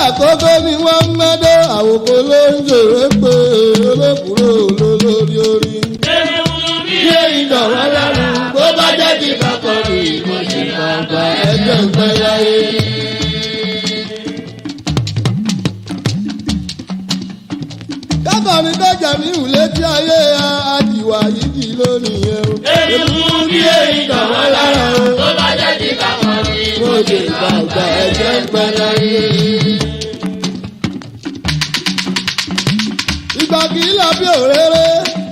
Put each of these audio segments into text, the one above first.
àkókò ni wọ́n ń mẹ́dọ́ àwòkọ́ ló ń jèrè pé olókùúrò olólórí orí. Ṣé ìdọ̀wọ́ lọ́rùn bó bá jẹ́ ti kọ́kọ́ rí mo ṣe bàbá ẹgbẹ́ ìpẹ́ láyé. Kákọ̀ọ́ni tó jẹ̀mí ìwúlé tí ayé àjìwà yìí kì í lónìí yẹn o. Èkúrú bí èyí dọ̀wọ́ lára o. Tó bá jẹ́ ti kọ́kọ́ rí Mo ṣe bàbá ẹgbẹ́ ìpẹ́ láyé. ìgbà kì í lọ bí òréré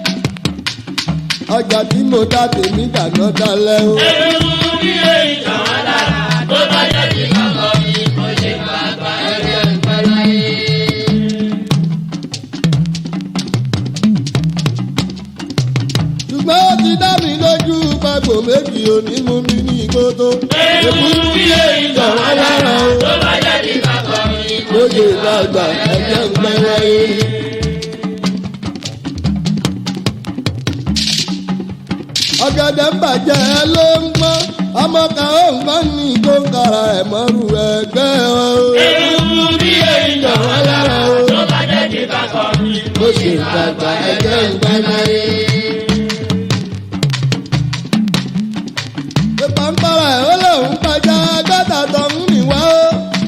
ọjà tí mo dá tèmi dàná dalẹ̀ o. Èkúrú bí èyí dọ̀wọ́ lára. Tó bá jẹ́ ti kọ́kọ́ rí mo ṣe bàbá ẹgbẹ́ ìpẹ́ láyé. ṣùgbọ́n ó ti dá mi lójú pàgbò méjì òní mú mi ní ìkótó. Èkúrú bí èyí dọ̀wọ́ lára. Tó bá jẹ́ ti kọ́kọ́ rí mo mo ṣe dàgbà ẹgbẹ́ ń pẹ́ wáyé. ọ̀gẹ̀dẹ̀ ń bàjẹ́ ló ń gbọ́n ọmọ kan ó ń gbọ́n ní kóńkàrà ẹ̀ mọ́rù ẹgbẹ́ o. Èkúrú bí èyí dọ̀wọ́ lára. Tó bá jẹ́ ti kọ́kọ́ rí mo ṣe dàgbà ẹgbẹ́ ń pẹ́ wáyé. ìpàǹpàrà ẹ̀ ó lóun pàjá gbọ́dọ̀ tó ń mì wá o.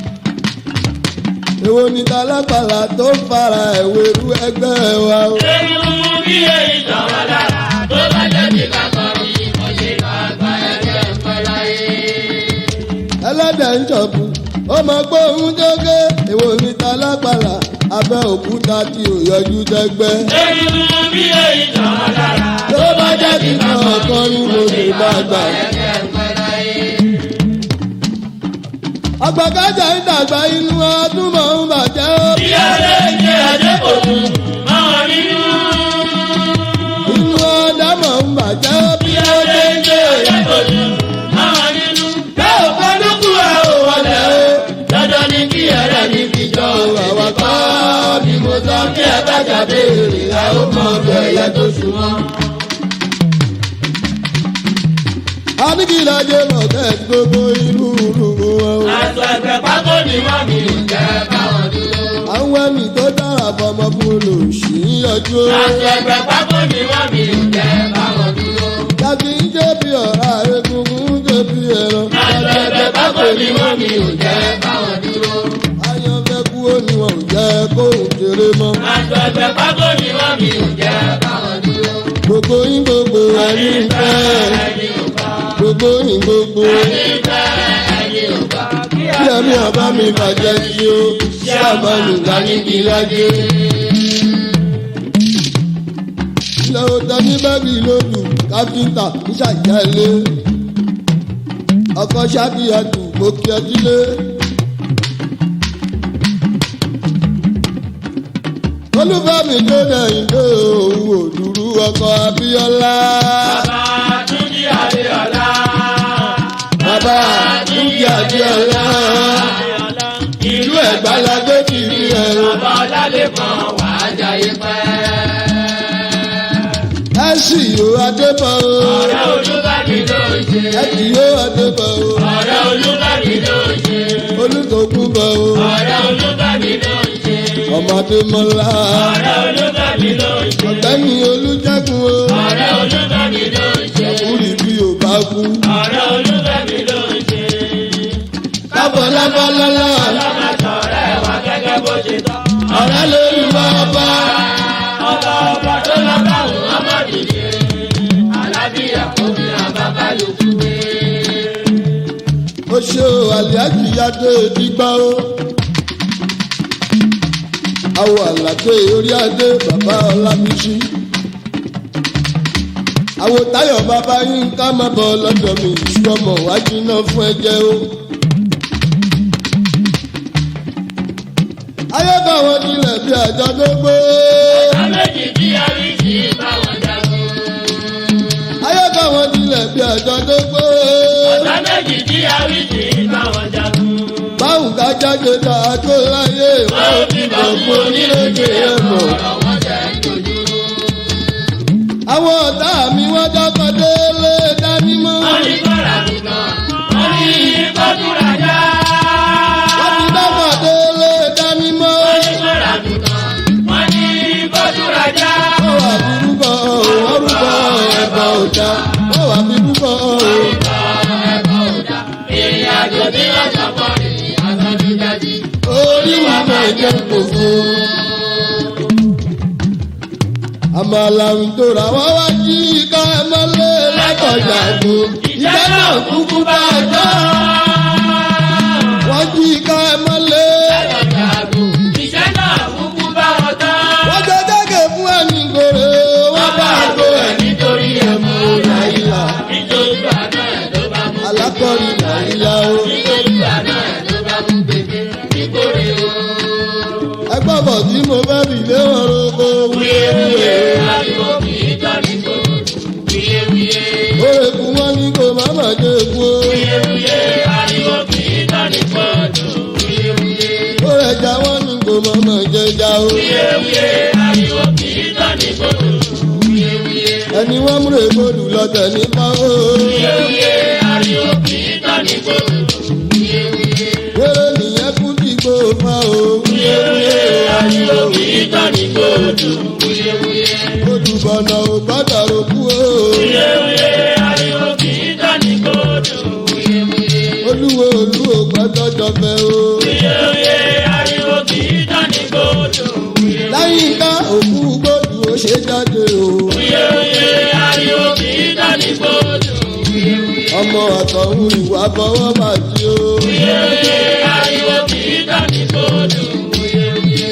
èwo ni talápàlà tó ń fara ẹ̀wẹ̀rú ẹgbẹ́ wa o. Èkúrú bí èyí dọ̀wọ́ lára. Tó bá jẹ́ ti kọ́kọ́ rí mo ṣe bàbá ẹgbẹ́ ìpẹ́ láyé. ẹlẹ́dẹ̀ ń jọ̀bù ó mọ gbóhùn jógé èwo ni talápàlà abẹ́ òkúta tí ò yọjú dẹ́gbẹ́. Èkúrú bí èyí dọ̀wọ́ lára. tó bá jẹ́ kí n kàn kọ́ ní mo lè bá gbà. Ẹgbẹ́ ìpẹ́ láyé. ọgbàgájà ń dàgbà inú ọdún mọ̀ ń bàjẹ́ ó. Ìyáálé jẹ́ Adépòtù, máa nínú. inú ọdá mọ̀ ń bàjẹ́ ó. bí ó dé ń dé. Adépòtù, máa nínú. Bẹ́ẹ̀ ò kọ́ lókù ẹ̀ ò wọlé o. Dandan ni kí ẹ̀rẹ́ ní fi jọ àwa kọ́ bí mo sọ kí ẹ bá jáde èrè ẹ ó mọ ọdọ ẹ̀yẹ tó súnmọ́. Anigilade mọ̀tẹ́ gbogbo irú rúru wọn o. Aṣọ ẹgbẹ́ pákó ni wọ́n mi ò jẹ́ báwọn dúró. Àwọn ẹ̀mí tó dára fọmọ fún olùsí yọjú o. Aṣọ ẹgbẹ́ pákó ni wọ́n mi ò jẹ́ báwọn dúró. Jàdí ń jẹ́ bí ọ̀rá egungun ń jẹ́ bí ẹran. Aṣọ ẹgbẹ́ pákó ni wọ́n mi ò jẹ́ báwọn dúró. Ayọ̀fẹ́ kú ó ní wọn ò jẹ́ kóhùn kéré mọ́. Aṣọ ẹgbẹ́ pákó ni wọ́n mi ò jẹ́ báwọn dúró. Gbogbo yín gbogbo ẹni ń fẹ́. Ẹni ò bá Gbogbo yín gbogbo ẹni fẹ́ ẹni ò bá. bí ẹ̀mí ọba mi bàjẹ́ sí o. Ṣé àmọ́nù ká níbi lájẹ́? Ilé ọ̀tá ní bẹ́ẹ̀rì lójú káfíńtà ń ṣàjálé. Ọkọ̀ ṣáàkìyàtù mo kí ẹ sílé. Olúfẹ́mi tó dẹ̀yìn dé òun òdúrú ọkọ̀ Abíọ́lá. Bàbá Túnjí Adéọlá. Bàbá Túnjí Abíọ́lá. Ìlú Ẹ̀gbá la gbé kiri ẹ̀rọ. Bàbá Ọlálẹ́kan wà á jayé pẹ́. Ẹ sì yóò Adébọ̀ o. Ọ̀rẹ́ Olúbàdì ló ń ṣe. Ẹ kì yóò Adébọ̀ o. Ọ̀rẹ́ Olúbàdì ló ń ṣe. Olùkókú bọ̀ o. Ọ̀rẹ́ Olúbàdì ló ń ṣe. Ọmọdé mọ́lá. Ọ̀rẹ́ Olúbàdì ló ń ṣe. Ọ̀gbẹ́ni Olújẹ́gun o. Ọ̀rẹ́ Olúbàdì ló ń ṣe. Kúrì bí o bá kú. Ọ̀rẹ́ Olúbàdì ló ń ṣe. Kábọ̀ lábọ́lọ́lá. Ọlọ́mọ sọ̀rẹ́ wa gẹ́gẹ́ bó ṣe tọ́. Ọ̀rẹ́ lórí wá bá. Ọba ọba tó lọ bá òun ọmọ dìde. Alábíyà kò fi àbábá ló kú wé. Ó ṣe o àlìájì yáde dígbà o. Àwọ̀ àlàdé orí adé bàbá Ọlábísí. Àwọ̀ táyọ̀ bàbá yín ká má bọ̀ lọ́dọ̀ mi ìṣọ́mọ̀ wájú náà fún ẹjẹ́ o. Ayọ́kọ̀ wọn tilẹ̀ bí àjọ tó gbé. Ọ̀tá méjì tí a rí sí báwọn jagun. Ayọ́kọ̀ wọn tilẹ̀ bí àjọ tó gbé. Ọ̀tá méjì tí a rí sí báwọn jagun. Báwùn ká jáde tá a tó láyé. Wọ́n ò fi bọ̀ fún onílé-èdè ẹ̀mọ́. Ọ̀rọ̀ wọn jẹ́ dojú. Àwọn ọ̀tá mi wọ́n dákọ̀ délé dání mọ́. Wọ́n ní kọ́ra nìkan. Wọ́n ní kọ́tùrà já. Wọ́n ti dákọ̀ délé ọmọ aláǹdóra wọn wá jí ká ẹ mọ́lẹ̀ látọjà gbó ìjẹ́ náà kúkú bá a jọ. wọ́n jí ká ẹ mọ́lẹ̀. Iṣẹ́ náà kúkú bá wọn tán. wọ́n jẹ́ gẹ́gẹ́ fún ẹni gòrè wọ́n bá a gbó ẹ̀ nítorí ẹ̀mú nàìjíríà nítorí àná ẹ̀ ló bá mú. alákọ̀rí nàìjíríà o. nítorí àná ẹ̀ ló bá mú gbèdé nítorí o. ẹgbẹ́ bọ̀ tí mo fẹ́ fi lé wọn roko wíyéwíyé ariwo kì í tọ́ ní kòrò. wíyéwíyé òye kú wọn ní kò má má jẹ kú o. wíyéwíyé ariwo kì í tọ́ ní kòrò. wíyéwíyé òye ẹja wọn ní kò má má jẹ já o. wíyéwíyé ariwo kì í tọ́ ní kòrò. wíyéwíyé ẹni wọn múre gbòdù lọtẹ nípa o. wíyéwíyé ariwo kì í tọ́ ní kòrò. wíyéwíyé wéré nìyẹn kú tí kò fa o. wíyéwíyé ariwo kì í tọ́ ní kòrò. wíyéwíyé gbòdù bọ̀nà ò gbọ́dọ̀ ro kú o. wíyéwíyé ariwo kì í tọ́ ní kòrò. wíyéwíyé. olúwo olú ò gbọ́dọ̀ jọfẹ́ o. Wíyéwíyé ariwo kì í tán ní gbòdò. láyìn ká òkú gbòdù ó ṣe jáde o. Wíyéwíyé ariwo kì í tán ní gbòdò. Wíyéwíyé ọmọ àtọ̀hún ìwà fọwọ́ bàjí o. Wíyéwíyé ariwo kì í tán ní gbòdò. Wíyéwíyé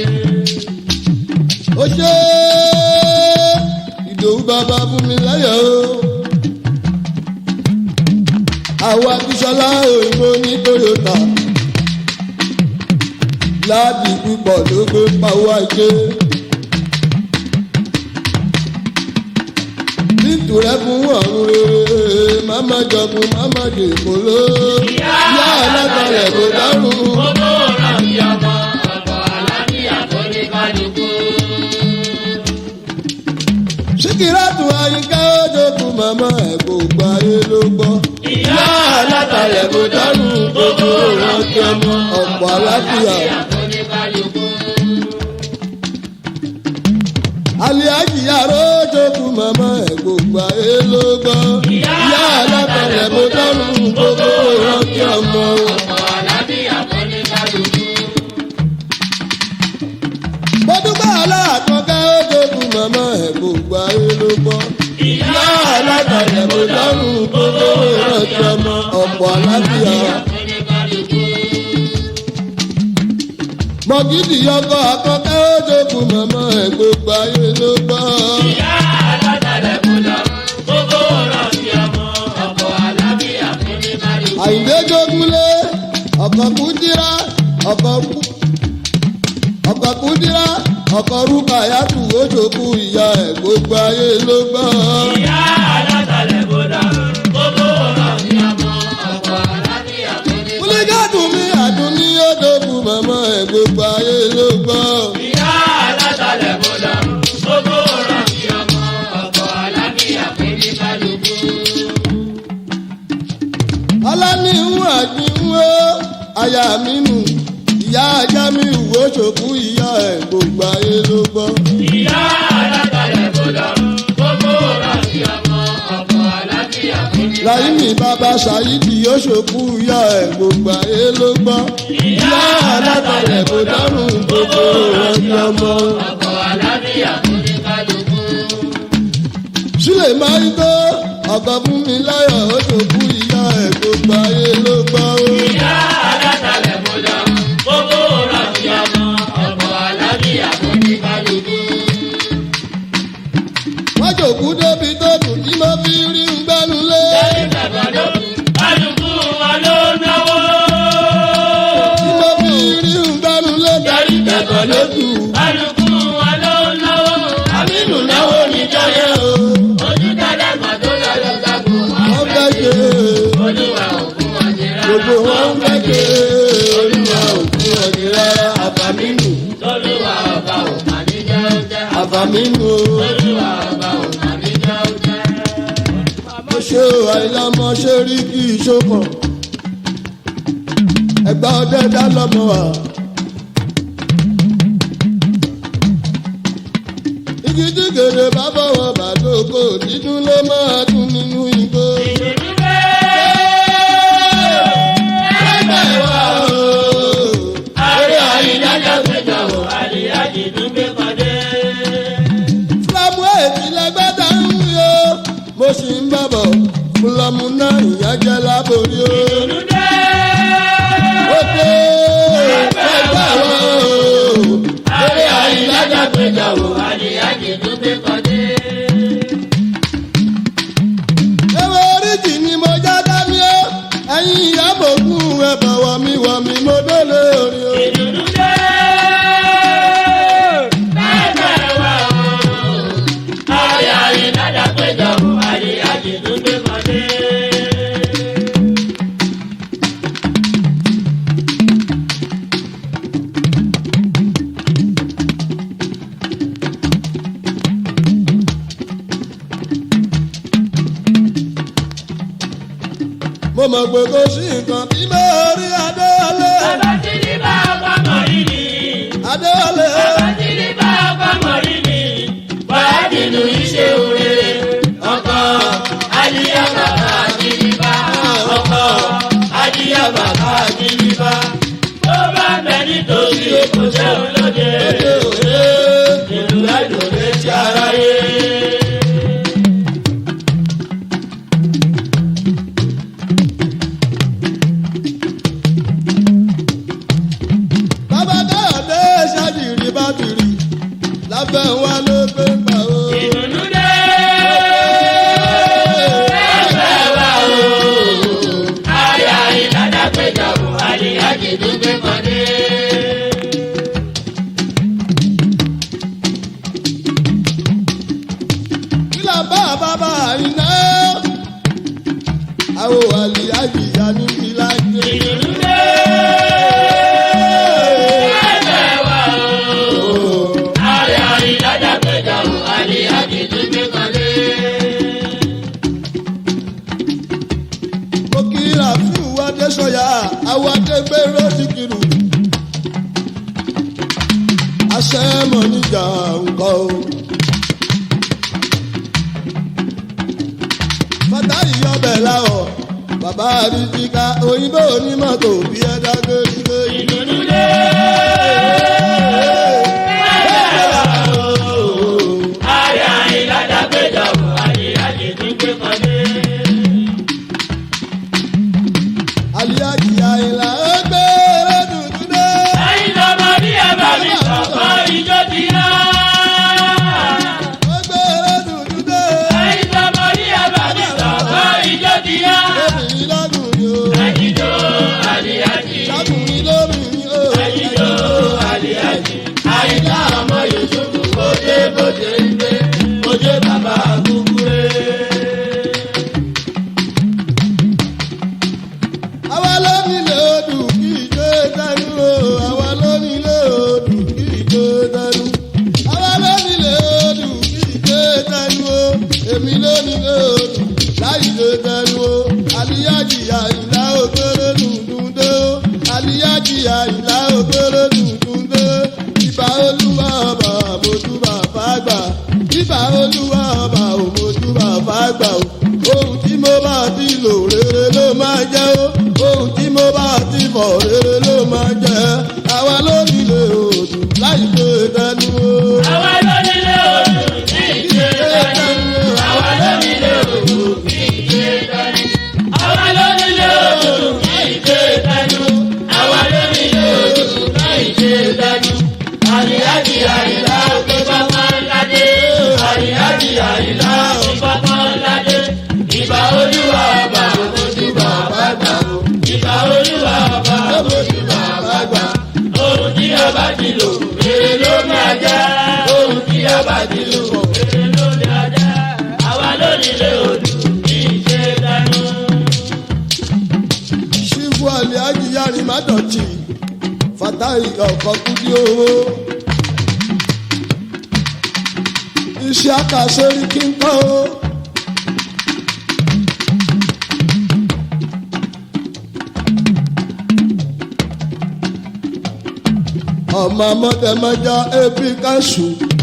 ó ṣe ìdòwú bàbá fún mi láyọ̀ o. àwa bíṣọlá òyìnbó ní toyota láàbì púpọ̀ ló gbé pawó ajé. nítorí fún ọ̀run rere máma jọkun máma dèkó ló yá alágbálẹ̀ kò dárùn. gbogbo ọ̀rọ̀ bí ọmọ ọ̀pọ̀ àlàáfíà tó ní kálukú. síkírátù àyíká ojókun màmá ẹ̀ kò gba ayé ló gbọ́. ìyá alátalẹ̀ kò dánù gbogbo ìrántí ọmọ ọ̀pọ̀ àlàáfíà. tó ní kálukú. aliaji aró ojókun màmá ẹ̀ kò gba ayé ló gbọ́. ìyá alátalẹ̀ kò dánù gbogbo ìrántí ọmọ. ọ̀pọ̀ àlàáfíà tó ní kálukú. bọ́dúgbà aláàkọ́kẹ́ ojókun màmá ẹ̀ kò gba ayé ló gbọ́. ìyá alátalẹ̀ kò dánù gbogbo ìrántí ọmọ ọ̀pọ̀ àlàáfíà. tó ní kálukú. mọ̀gídì ọkọ àkọ́kẹ́ ó jókòó màmá ẹ̀ gbogbo ayé ló gbọ́. ìyá alátàlẹ̀ kò lọ gbogbo ọ̀rọ̀ sí ọmọ ọ̀pọ̀ àlàáfíà tó ní kálukú. àyìndé jogúnlé ọkọ̀ kúdírá ọkọ̀ kú ọkọ̀ kúdírá ọkọ̀ rúkà yàtù ó jókòó ìyá ẹ̀ gbogbo ayé ló gbọ́. ìyá alátàlẹ̀ kò lọ gbogbo ọ̀rọ̀ sí ọmọ ọ̀pọ̀ àlàáfíà tó ní kálukú. múlígàdùn mi àdùn ní ó jókòó màmá ẹ̀ gbogbo ayé ló gbọ́. ìyá alátàlẹ̀ kò lọ gbogbo ọ̀rọ̀ sí ọmọ ọ̀pọ̀ àlàáfíà tó ní kálukú. aláníhùn àdínwó aya mi nù ìyá ajá mi wò ṣòkú ìyá ẹ̀ gbogbo ayé ló gbọ́. ìyá alátàlẹ̀ kò lọ gbogbo ọ̀rọ̀ sí ọmọ ọ̀pọ̀ àlàáfíà tó ní láyìnbí bàbá ṣàyídì yóò ṣòkú ìyá ẹ̀ gbogbo ayé ló gbọ́. ìyá alátalẹ̀ kò dárùn gbogbo ìrántí ọmọ. ọ̀pọ̀ àlàáfíà tó ní kálukú. sílẹ̀ máa ń tó ọkọ̀ fún mi láyọ̀ ó ṣòkú ìyá ẹ̀ gbogbo ayé ló gbọ́. ìyá alátàlẹ̀ kò lọ gbogbo ọ̀rọ̀ sí ọmọ ọ̀pọ̀ àlàáfíà tó ní kálukú. wọ́n jòkú débi tó dùn tí mo fi rí ń gbẹ́nu lé. lẹ́yìn bàbá ló kálukú wọn ló náwó. tí mo fi rí ń gbẹ́nu lé. darí kẹ̀kọ́ ló dùn. kálukú wọn ló náwó. àmínú náwó níjọ́ yẹn o. ojú dáadáa kan tó lọ lọ sago. wọ́n fẹ́ ṣe olúwa òkú wọn ti rárá. gbogbo wọn fẹ́ ṣe olúwa òkú ọ̀dì rárá àfàmínú olúwa ọba ò mà ní jẹ́ ó jẹ́. àfàmínú o. olúwa ọba ò mà ní jẹ́ ó jẹ́. mo ṣe àìlọ́mọ ṣe rí kí ìṣókàn ẹgbà ọdẹ dá lọ́mọ wa. igi tí gèrè bá bọ̀wọ̀ bàdókò dídún ló máa dún nínú igbó. ìdùnnú bẹ́ẹ̀. ẹgbẹ́ wa o. Àrí àyínájà péjọ wò, àríyájì tún gbé pàdé. fúlàmù ètò pé kò sí nǹkan tí mo rí adéwálé Bàbá tí ní bá ọkọ mọ̀ rí ni. adéwálé Bàbá tí ní bá ọkọ mọ̀ rí ni. Bọ́lá nínú iṣẹ́ òre. Ọkọ Adíyá bàbá Adíyíbá. Ọkọ Adíyá bàbá Adíyíbá. Tó bá bẹ nítòsí kò ṣe olóde. Ìlú ẹ̀dùn létí aráyé. bàbá káyọ̀dé ṣáàjìrì bá tìrì lábẹ́ wa ló gbé gbà ó. Ìdùnnú dé. Ẹgbẹ́ wa o. Aya ìlànà péjọ Buhari Ajídúgbé kan dé. kílà bá bàbá iná àwọn àlìyájì ya ní kílà jẹ. Ìdùnnú dé. Ẹgbẹ́ wa o. Aya ìlànà péjọ Buhari Ajídúgbé kan dé. mo kí rafiu adéṣọyà àwọn adégbèrò ti kiri. aṣẹ́ mọ̀ níjà nǹkan o. fatayi ọbẹ̀ láwọ̀ bàbá àríjìká òyìnbó onímọ̀tò bí ẹ dágbére gbé yìí. Ìdùnnú dé. Ẹgbẹ́ wa o. Aya ìlànà péjọ Buhari Ajídúgbé kan dé. aliyaji àyìnlá ẹgbẹ́ ẹlẹ́dùnkún dé. ẹ̀yin lọ́mọ bí ẹ bá mi sọ̀kọ́ ìjọ ti yá. ẹgbẹ́ ẹlẹ́dùnkún dé. ẹ̀yin lọ́mọ bí ẹ bá mi sọ̀kọ́ ìjọ ti yá. lóbìnrin lọ́dúnrún o. ẹ̀yinjó àlìyájì. lákùnrin lóbìnrin o. ẹ̀yinjó àlìyájì. àyíká ọmọ yusufu bóde bóde ń gbé bóde bàbá kúkúrẹ́. àwa ló nílé odù kí ìjó dánú o. àwa ló nílé odù kí ìjó dánú. àwa ló nílé odù kí ìjó dánú o. èmi ló nílé odù láì ìjó dánú o. aliyaji àyìnlá òkèrè dùndùn dé o. aliyaji àyìnlá òkèrè dùndùn dé. ìbà olúwa ọba àmójú bàbá àgbà. ìbà olúwa ọba òmójú bàbá àgbà o. ohun tí mo bá ti lò rere ló máa jẹ́ o. ohun tí mo bá ti fọ̀ rere ló máa jẹ́. àwa ló nílé odù láì gbé dánú o. àwa ló nílé odò kí ìjẹ dání. àwa ló nílé odò kí ìjẹ dání. àwa ló nílé odò kí ìjẹ dání. àwa ló nílé odò kí ìjẹ dání. àríyájì àyìnlá òkè pápá ńlá dé. àríyájì àyìnlá òkè pápá ńlá dé. ìbà olúwa ọba òkòtù bàbá gbà. ìbà olúwa ọba òkòtù bàbá gbà. ohun tí ọba ti lò rere ló máa jẹ́. ohun tí ọba ti lò rere ló máa jẹ́. àwa ló nílé odò kí ìṣe dánú. ṣífù aliyaji yarin má dọ̀tí fatahi ọkọ̀ kúdí owó. iṣẹ́ àkàsórí kí n kọ́ o. ọmọ mọ́tẹ́mọ́já ebi káṣù.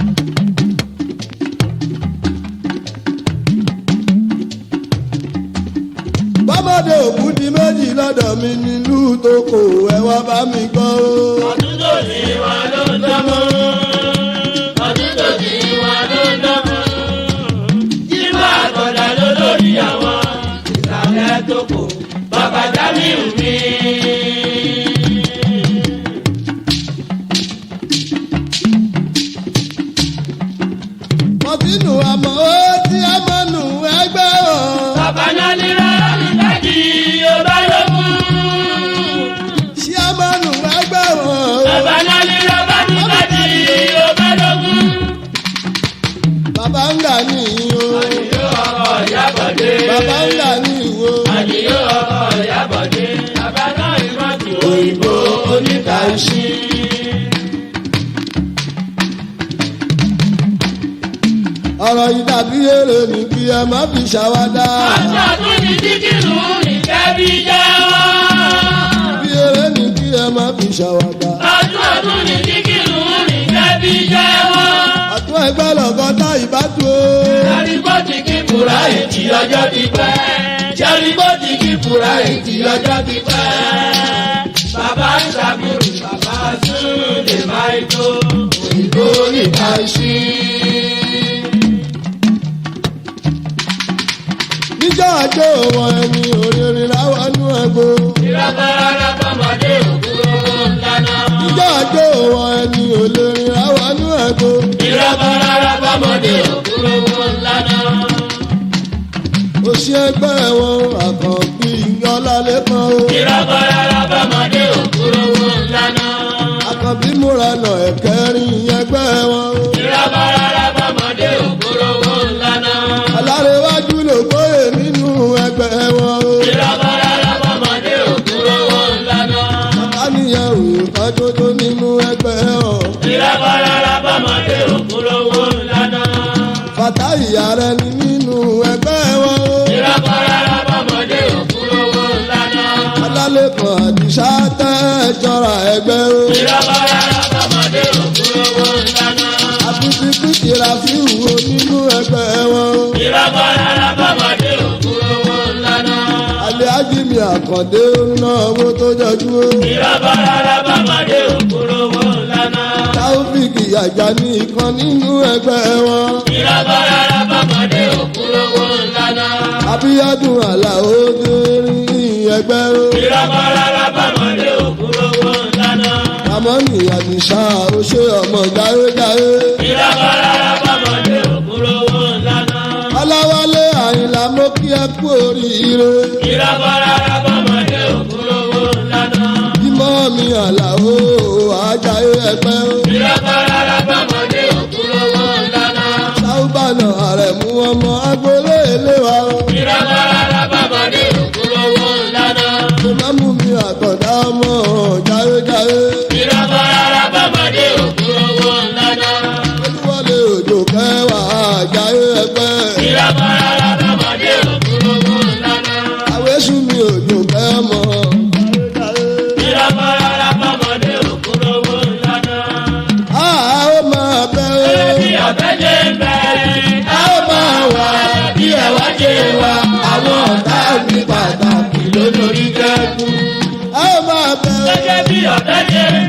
bọ́mọdé òkú di méjì lọ́dọ̀ mi nílùú tó kò ẹ wá bá mi gbọ́ o. ọdún tó ní wa ló ń dánmọ́. ọdún tó ní wa ló ń dánmọ́. jíwá àgọ́dà ló lórí àwọn ìsàlẹ̀ tó kù. bàbá Jamiu mi. mọ̀tínú àmọ́ ó tí a mọ̀ nù ẹgbẹ́ o. bàbá náà nira nígbàdí ọba lógún. ṣí a mọ̀ nù ẹgbẹ́ o. bàbá náà nira bá nígbàdí ọba lógún. bàbá ń gà ní ìyó. àdìyó ọkọ̀ ìyábọ̀dé. bàbá ń gà ní ìwò. àdìyó ọkọ̀ ìyábọ̀dé. bàbá náà ìmọ̀tò òyìnbó oníkàíṣí. ọ̀rọ̀ yìí dàbí èrè ní kí ẹ má fi ṣàwádà. Aṣọ àtúndì díkìrù ní kẹ́bí jẹ́wọ́. bí eré ní kí ẹ má fi ṣàwàdà. ọdún ọdún ní kíkìrù ní kẹ́bí jẹ́wọ́. àtún ẹgbẹ́ lọ́gọ́ta ìbátú o. Jẹ́rìbọ́tì kí fura ètí ọjọ́ ti pẹ́. Jẹ́rìbọ́tì kí fura ètí ọjọ́ ti pẹ́. Bàbá Ṣàkúrù, bàbá Súlè Máìkó, òyìnbó níta ṣí. níjọ́ àjò wọn ẹni òrèrè láwọnú ẹgbó. Ìrọ̀bọ̀rọ̀ bọ́mọdé òkúròwò ńláná. níjọ́ àjò wọn ẹni òrèrè láwọnú ẹgbó. Ìrọ̀bọ̀rọ̀ bọ́mọdé òkúròwò ńláná. òṣì ẹgbẹ́ wọn àkànbí ọlálẹ́kan o. Ìrọ̀bọ̀rọ̀ bọ́mọdé òkúròwò ńláná. àkànbí múra nà ẹ̀kẹ́rin ẹgbẹ́ wọn o. Ìrọ̀bọ̀rọ̀ bọ́mọdé òkúròwò ńláná. alárẹ̀wájú ló gbóyè nínú ẹgbẹ́ wọn o. Ìrọ̀bọ̀rọ̀ bọ́mọdé òkúròwò ńláná. káníyàn òun kan tó tó nínú ẹgbẹ́ wọn. Ìrọ̀bọ̀rọ̀ bọ́mọdé òkúròwò ńláná. bàtà ìyá rẹ ni nínú ẹgbẹ́ wọn o. Ìrọ̀bọ̀rọ̀ bọ́mọdé òkúròwò ńláná. alálẹ́kan àdìsá tẹ́ jọra ẹgbẹ́ o. Ìrọ̀bọ̀rọ̀ bọ́mọdé òkúròwò ńláná. àtúntí kìkìrà sí ìwò nínú ẹgbẹ́ wọn o. Ìrọ̀bọ̀rọ̀ bọ́mọdé òkúròwò ńláná. alẹ́ ajínigbé àkàndé ná owó tó jọjú o. Ìrọ̀bọ̀rọ̀ bọ́mọdé òkúròwò ńláná. táwọ́fíìkì àjà ní ìkan nínú ẹgbẹ́ wọn. Ìrọ̀bọ̀rọ̀ bọ́mọdé òkúròwò ńláná. abíyádùn àlàó dérí ẹgbẹ́ o. Ìrọ̀bọ̀rọ̀ bọ́mọdé òkúròwò ńláná. ramoni àdìsá ó ṣe ọmọ jáwéjáwé. Ìrọ̀bọ̀rọ̀ bọ́mọdé òkúròwò ńláná. ọláwálé àyìnlá mo kí ẹ kú oríire. Ìrọ̀bọ̀rọ̀ bọ́mọdé òkúròwò ńláná. bímọ mi àlàó àjàyé ẹgbẹ́ o. Ìrọ̀bọ̀rọ̀ bọ́mọdé òkúròwò ńláná. sáúbànà àrẹ̀mú ọmọ agboolé ilé wa o. Ìrọ̀bọ̀rọ̀ bọ́mọdé òkúròwò ńláná. ìmáàmù mi àkàndá ọmọ jáwéjáwé. Ìrọ̀bọ̀rọ̀ bọ́mọdé òkúròwò ńláná. olúwọlé òjò kẹwàá àjàyé ẹgbẹ́. Ìrọ̀bọ̀rọ̀ bọ́mọdé òkúròwò ńláná. àwésù mi òjò kẹmọ. Ìrọ̀bọ̀rọ̀ bọ́mọdé òkúròwò ńláná. a ó máa bẹ́ Bí o. ọ̀bẹ jẹ́ ń bẹ, a ó máa wà bí ẹ̀wá jẹ́ wa, àwọn ọ̀tá mi pàtàkì lólórí kẹ́kù. a ó máa bẹ́ o. Gẹ́gẹ́ bí ọ̀bẹ jẹ́ ń